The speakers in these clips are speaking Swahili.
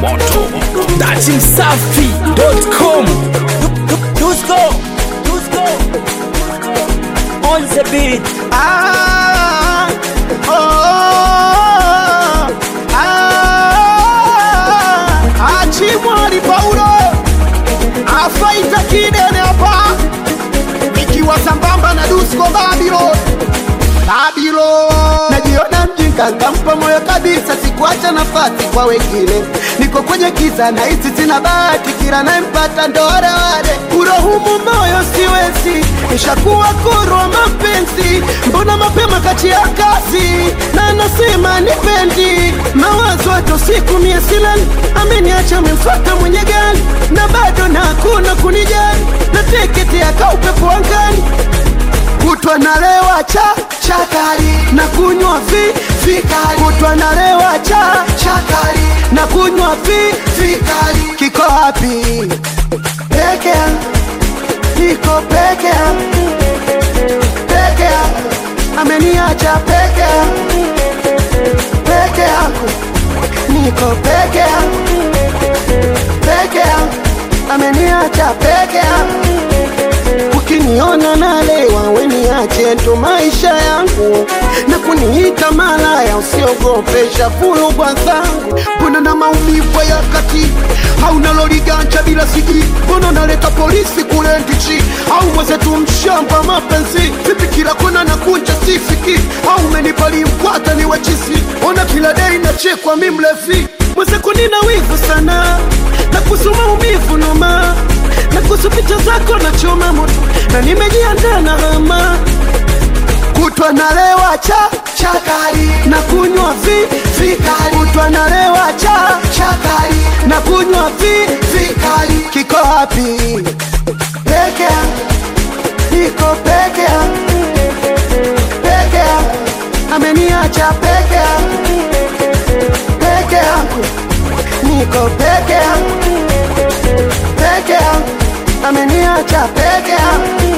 moto dati msafi.com Dusko, Dusko, on the beat. Ah, oh, ah, Achimwali Paulo afaita kidene hapa, ikiwa sambamba na Dusko Babylon Babylon. Najiona mjinga, nkampa moyo kabisa, sikuacha nafasi kwa wengine. Niko kwenye kiza na hisi sina bahati, kila nayempata ndo wale wale. Kurohumu moyo siwezi, nishakuwa kurwa mapenzi. Mbona mapema kati ya kazi na nasema nipendi mawazo hata siku mia silali, ameniacha amemfuata mwenye gari na bado na hakuna kunijali, na teketi akaupepo angani kutwa nalewa cha chakari na kunywa vi vikali kutwa nalewa cha chakari na kunywa vi vikali kiko wapi peke yangu niko peke yangu peke yangu ameniacha peke yangu peke yangu niko peke yangu peke yangu ameniacha peke yangu ukiniona nalewa weniache ndo maisha yangu na kuniita malaya usiogopesha fulugwa zangu mbona na maumivu ya kati hauna loliganja bila siji mbona naleta polisi kule ndichi au mwezetu mshamba mapenzi vipi kila kona na kunja sifiki au menipali mkwata ni wachisi ona kila dei nachekwa mimlefi mwezeko nina wivu sana na kuhusu maumivu noma na kuhusu picha zako na choma moto na nimejiandaa na hama kutwa nalewa cha chakari na kunywa vi vikali kutwa nalewa cha chakari na kunywa vi vikali kiko wapi peke yangu niko peke yangu peke yangu ameniacha peke yangu peke yangu niko peke yangu peke yangu ameniacha peke yangu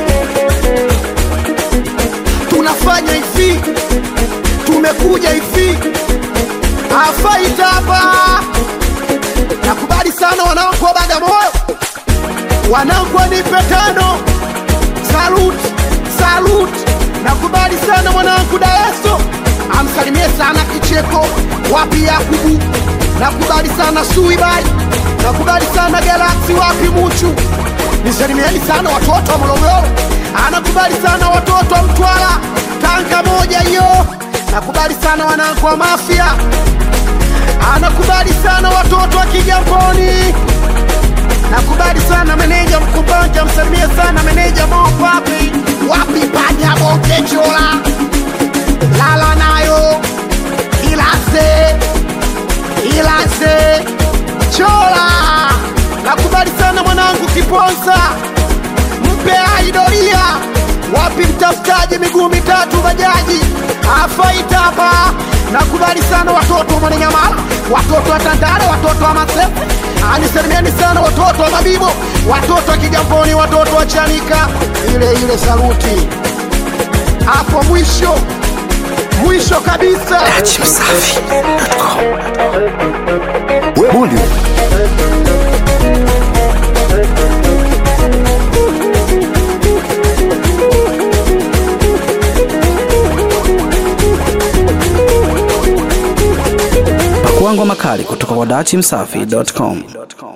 tunafanya hivi tumekuja hivi afaita hapa nakubali sana wanangu wa bagamoyo wanangu wanipe tano salut salut nakubali sana mwanangu daeso amsalimie sana kicheko wapi yakubu nakubali sana suibai nakubali sana galaksi wapi muchu nisalimieni sana watoto wa morogoro anakubali sana watoto wa mtwara tanga moja hiyo nakubali sana wanangu wa mafia anakubali sana watoto wa kigamboni nakubali sana meneja mkumbanja msalimie sana meneja mopapi wapi panya bongechola lala nayo ilase ilase chola nakubali sana mwanangu kiponza mpe aidoria wapi mtafutaji miguu mitatu bajaji afaita hapa nakubali sana watoto wa mwananyamala watoto wa tandale watoto wa masefe anisalimieni sana watoto wa mabibo watoto wa kigamboni watoto wa chanika ile ile saluti hapo mwisho mwisho kabisa dati msafi.com Bully. pakuangwa makali kutoka kwa dati msafi.com